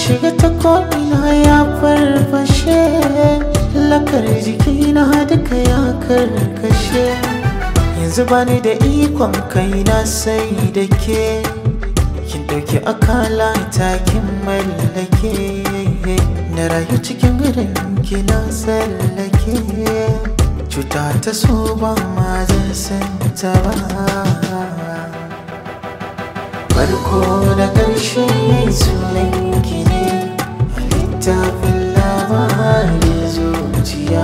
shiga ta ko'ina ya farfashe lakar jikina duka ya karkashe yanzu bani da ikon kaina sai da ke kin dauki akala takin mallake na rayu cikin gidan kina tsallake cuta ta so ba ma zan san ta ba farko da ƙarshe sunan ki ne a littafin labarin zuciya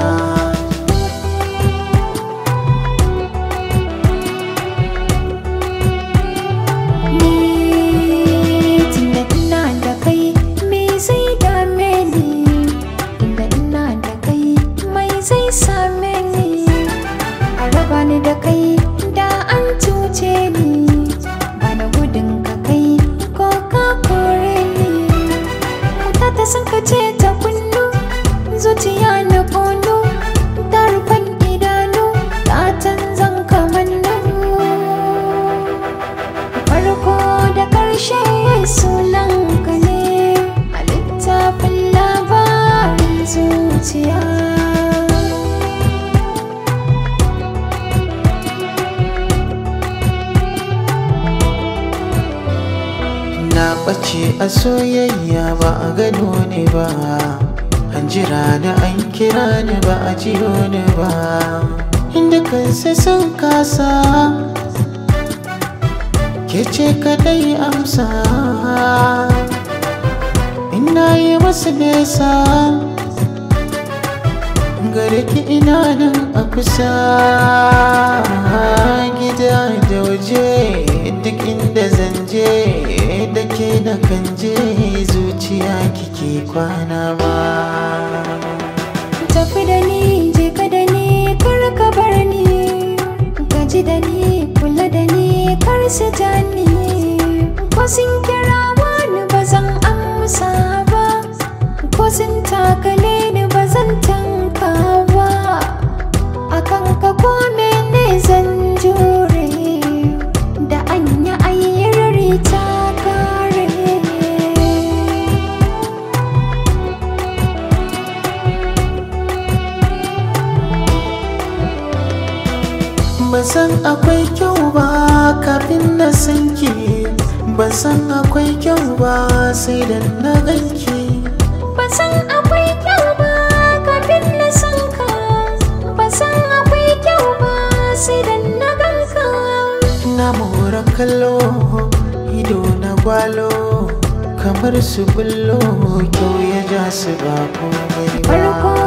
Ni tunda ina da kai me zai dame ni Tunda ina da kai mai zai same ni A raba ni da kai da an cuce ni Bana gudun ka kai ko ka kore ni Kuta ta sun ka ce ta kunnu zuciya na kono Ta rufan idanu ta canzan kamannu farko da ƙarshe sunan ka ne a littafin labarin zuciya na ɓace a soyayya ba a gano ne ba an jira da an kira ni ba a jiyo ni ba inda kansa sun kasa ke ce kadai amsa ina yi masu nesa gare ki ina nan a kusa gida da waje duk inda zan je da ke na kan je zuciya kike kwana ma tafi da ni je ka da ni kar ka bar ni gaji da ni kula da ni kar su ja ni ko sun kira wani ba zan amsa ba ko sun takale ni ba zan tanka ba akan ka ko mene zan jure da anya ayyarari ta kare ban san akwai kyau ba kafin na san ki ban san akwai kyau ba sai da na ganki Ban san akwai kyau ba kafin na san ka Ban san akwai kyau ba sai da na gan ka na mora kallo ido na gwalo kamar su bullo kyau ya ja su ba komai ba Farko